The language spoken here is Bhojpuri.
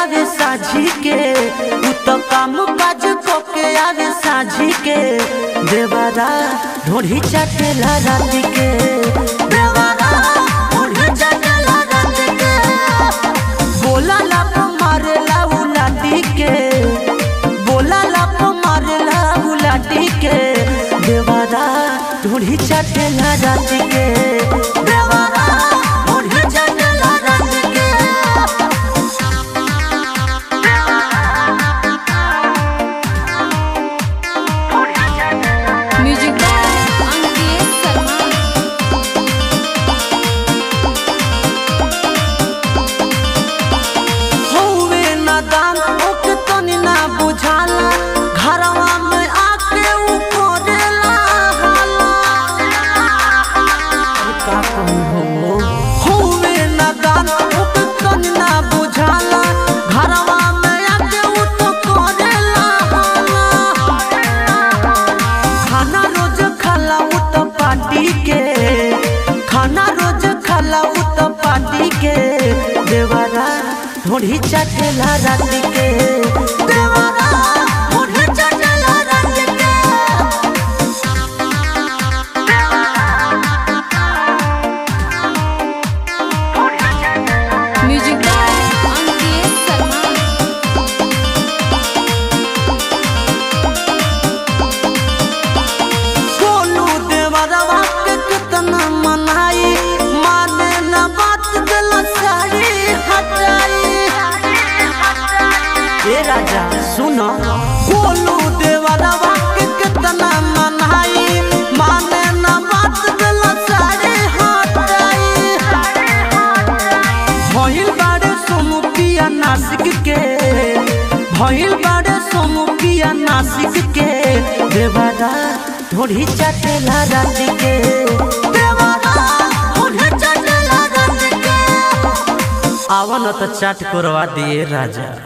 आवे साझी के उ तो काम काज को के आवे साझी के देवरा ढोढ़ी चटेला रात के देवरा ढोढ़ी चटेला रात के बोला लाप मारेला उलाटी के बोला लाप मारेला उलाटी के देवरा ढोढ़ी चटेला रात के देवरा ढोढ़ी चटेला रात के म्यूजिक बाय अंकित शर्मा हौवे नादान ओके तनी ना बुझाला घरवा में आके उ करेला हाला अरे का कहूं हो हौवे नादान ओके तनी ना बुझाला घरवा में आके उ तो करेला हाला खाना रोज खाला उ तो पार्टी के खाना रोज खाला उ तो पार्टी के देवरा ढोढ़ी चटेला रात के देवरा ढोढ़ी चटेला रात के म्यूजिक बाय अंकित शर्मा बोलू देवरवा के कितना मनाई माने न बात दिल साड़ी हटाई ए राजा सुनो बोलू देवरवा के कितना मनाई माने न बात दिल साड़ी हटाई भइल बाड़े सोमुपिया नासिक के भइल बाड़े सोमुपिया नासिक के देवरा ढोढ़ी चटेला रात के देवरा ढोढ़ी चटेला रात के आवन त चाट करवा दिए राजा